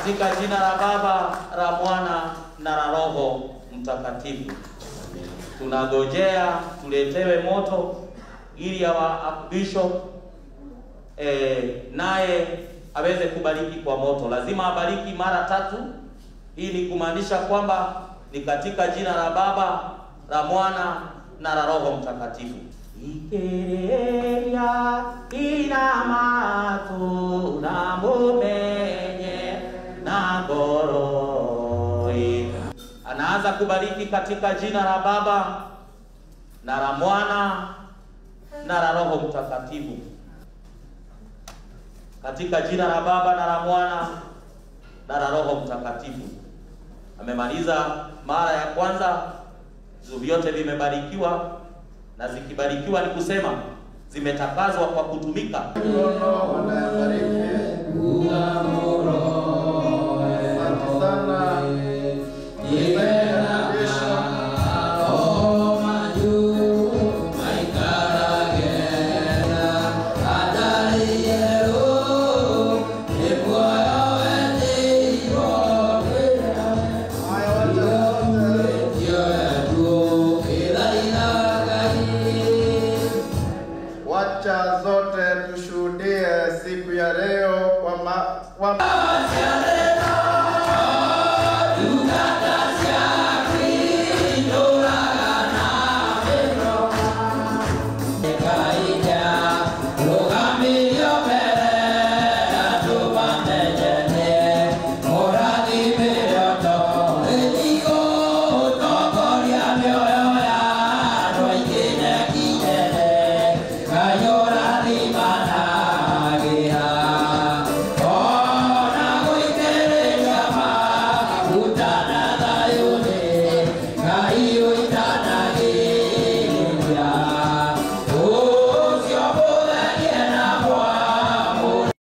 Katika jina la Baba, la Mwana na la Roho Mtakatifu. Tunagojea tuletewe moto ili awa bishop eh, naye aweze kubariki kwa moto. Lazima abariki mara tatu. Hii ni kumaanisha kwamba ni katika jina la Baba, la Mwana na la Roho Mtakatifu. Ikereria ina matu na mumenye na goroi. Anaanza kubariki katika jina la Baba na la Mwana na la Roho Mtakatifu. Katika jina la Baba na la Mwana na la Roho Mtakatifu. Amemaliza mara ya kwanza, vyote vimebarikiwa na zikibarikiwa ni kusema zimetakazwa kwa kutumika. Asante sana. Wacha zote tushuhudie siku ya leo kwa ma, kwa